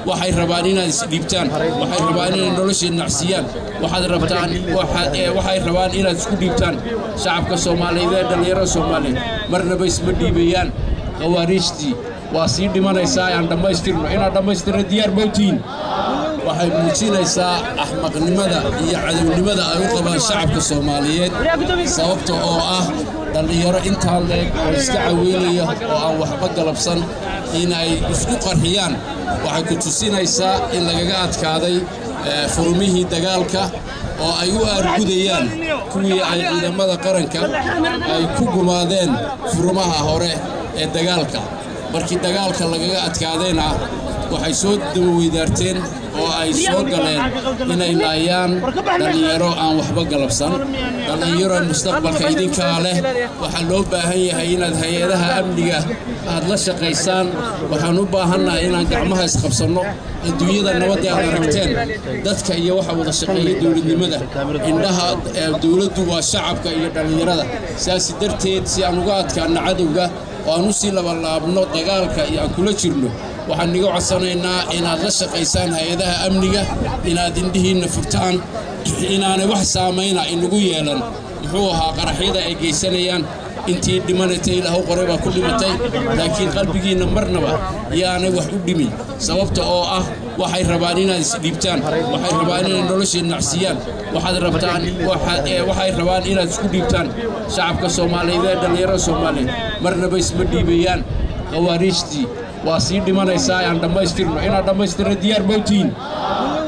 waxay rabaan inaad isdhiibtaan waxay rabaan inay nolosha nacsiyaan waxaad rabtaan waxay rabaan inaad isku dhiibtaan shacabka soomaaliyeed ee dhallinyarada soomaaliyeed marnaba isma dhiibayaan khawaariijtii waa sii dhimanaysaa aan dhammaystirno inaad dhammaystirno diyaar mawtiin waxay muujinaysaa axmaqnimada iyo cadownimada ay u qabaan shacabka soomaaliyeed sababta oo ah dhallinyaro intaa leeg oo iska caweynaya oo aan waxba galabsan in ay isku qarxiyaan waxay ku tusinaysaa in lagaga adkaaday furmihii dagaalka oo ay u aargudayaan kuwii ay ciidamada qaranka ay ku gumaadeen furmaha hore ee dagaalka markii dagaalka lagaga adkaadayna waxay soo dawaweydaarteen oo ay soo galeen inay laayaan dhallinyaro aan waxba galabsan dhallinyaro mustaqbalka idinkaa leh waxaa loo baahan yahay inaad hay-adaha amniga aad la shaqaysaan waxaan u baahannahay inaan gacmaha isqabsanno adduunyada nabadda aad aragteen dadka iyo waxa wada shaqeeya dowladnimada indhaha dowladdu waa shacabka iyo dhallinyarada sidaas darteed si aan uga adkaanno cadowga oo aan u sii labalaabno dagaalka iyo aan kula jirno waxaan niga codsanaynaa inaad la shaqaysaan hay-adaha amniga inaad indhihiinna furtaan inaanay wax saamayna inagu yeelan muxuu ahaa qaraxyada ay geysanayaan intii dhimanatay ilaahu qoray baa ku dhimatay laakiin qalbigiinna marnaba yaanay wax u dhimin sababta oo ah waxay rabaan inaad isdhiibtaan waxay rabaan inay nolosha nacsiyaan waxaad rabtaan waxay rabaan inaad isku dhiibtaan shacabka soomaaliyeed ee dhallinyarada soomaaliyeed marnaba isma dhiibayaan khawaariijtii waa sii dhimanaysaa aan dhammaystirno inaad dhammaystirno diyaar mawtiin